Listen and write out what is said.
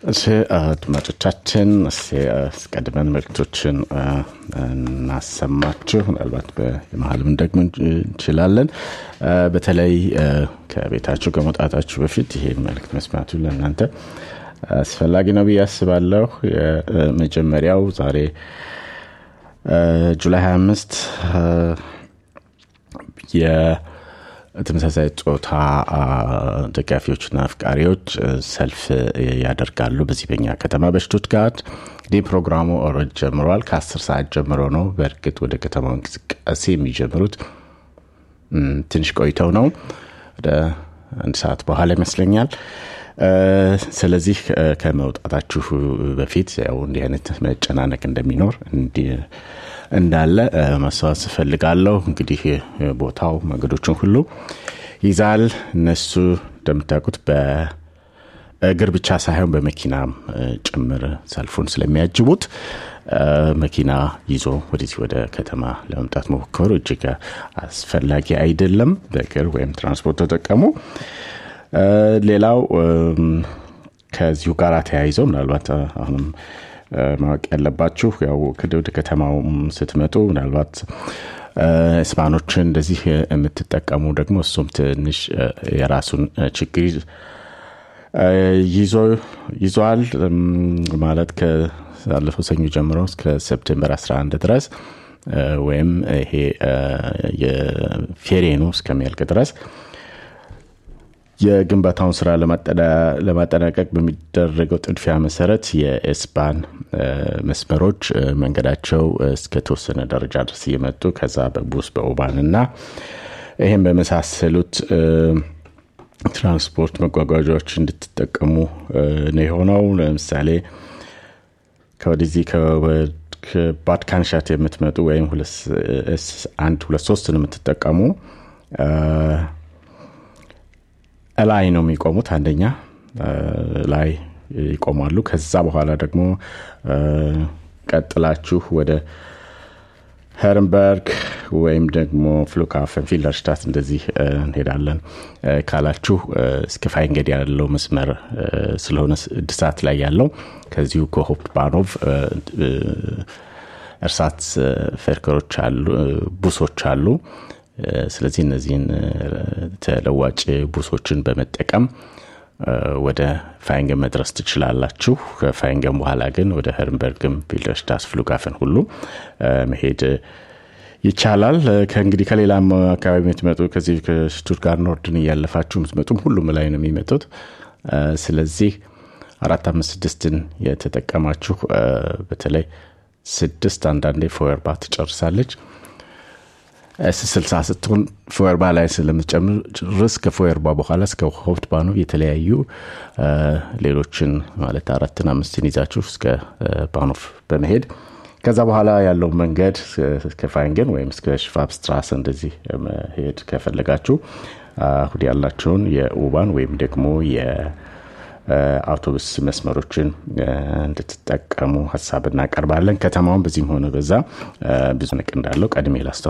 እሺ አድማጮቻችን አስቀድመን መልክቶችን እናሰማችሁ። ምናልባት በመሀልም ደግሞ እንችላለን። በተለይ ከቤታችሁ ከመውጣታችሁ በፊት ይሄን መልክት መስማቱ ለእናንተ አስፈላጊ ነው ብዬ አስባለሁ። የመጀመሪያው ዛሬ ጁላይ 25 የተመሳሳይ ጾታ ደጋፊዎችና አፍቃሪዎች ሰልፍ ያደርጋሉ በዚህ በኛ ከተማ በሽቱትጋርት። እንዲህ ፕሮግራሙ ኦልሬዲ ጀምሯል። ከአስር ሰዓት ጀምሮ ነው። በእርግጥ ወደ ከተማው እንቅስቃሴ የሚጀምሩት ትንሽ ቆይተው ነው፣ ወደ አንድ ሰዓት በኋላ ይመስለኛል። ስለዚህ ከመውጣታችሁ በፊት ያው እንዲህ አይነት መጨናነቅ እንደሚኖር እንዳለ ማስታወስ እፈልጋለሁ። እንግዲህ ቦታው መንገዶችን ሁሉ ይዛል። እነሱ እንደምታውቁት በእግር ብቻ ሳይሆን በመኪናም ጭምር ሰልፉን ስለሚያጅቡት መኪና ይዞ ወደዚህ ወደ ከተማ ለመምጣት መሞከሩ እጅግ አስፈላጊ አይደለም። በእግር ወይም ትራንስፖርት ተጠቀሙ። ሌላው ከዚሁ ጋር ተያይዘው ምናልባት አሁንም ማወቅ ያለባችሁ ያው ወደ ከተማው ስትመጡ ምናልባት ስፓኖችን እንደዚህ የምትጠቀሙ ደግሞ እሱም ትንሽ የራሱን ችግር ይዟል። ማለት ካለፈው ሰኞ ጀምሮ እስከ ሴፕቴምበር 11 ድረስ ወይም ይሄ የፌሬኑ እስከሚያልቅ ድረስ የግንባታውን ስራ ለማጠናቀቅ በሚደረገው ጥድፊያ መሰረት የኤስባን መስመሮች መንገዳቸው እስከተወሰነ ደረጃ ድረስ እየመጡ ከዛ በቡስ በኦባን እና ይህም በመሳሰሉት ትራንስፖርት መጓጓዣዎች እንድትጠቀሙ ነው የሆነው። ለምሳሌ ከወደዚህ ከባድካንሻት የምትመጡ ወይም አንድ ሁለት ሶስትን የምትጠቀሙ ላይ ነው የሚቆሙት። አንደኛ ላይ ይቆማሉ። ከዛ በኋላ ደግሞ ቀጥላችሁ ወደ ሄርንበርግ ወይም ደግሞ ፍሉካፈን ፊለርሽታት እንደዚህ እንሄዳለን ካላችሁ እስከ ፋይንገድ ያለው መስመር ስለሆነ እድሳት ላይ ያለው ከዚሁ ከሆፕት ባኖቭ እርሳት ፈርከሮች አሉ፣ ቡሶች አሉ። ስለዚህ እነዚህን ተለዋጭ ቡሶችን በመጠቀም ወደ ፋይንገን መድረስ ትችላላችሁ። ከፋይንገን በኋላ ግን ወደ ሄርንበርግም ቪልደርሽታስ ፍሉጋፈን ሁሉ መሄድ ይቻላል። ከእንግዲህ ከሌላም አካባቢ የምትመጡ ከዚህ ከሽቱትጋርት ኖርድን እያለፋችሁ የምትመጡም ሁሉም ላይ ነው የሚመጡት። ስለዚህ አራት አምስት ስድስትን የተጠቀማችሁ በተለይ ስድስት አንዳንዴ ፎየርባ ትጨርሳለች ኤስ ስልሳ ስትሆን ፎየርባ ላይ ስለምትጨርስ ከፎየርባ በኋላ እስከ ሆፕት ባኖቭ የተለያዩ ሌሎችን ማለት አራትን አምስትን ይዛችሁ እስከ ባኖቭ በመሄድ ከዛ በኋላ ያለው መንገድ እስከ ፋይንገን ወይም እስከ ሽቫብስትራስ እንደዚህ መሄድ ከፈለጋችሁ አሁን ያላቸውን የኡባን ወይም ደግሞ የአውቶቡስ መስመሮችን እንድትጠቀሙ ሀሳብ እናቀርባለን። ከተማውን በዚህም ሆነ በዛ ብዙ ንቅ እንዳለው ቀድሜ ላስታው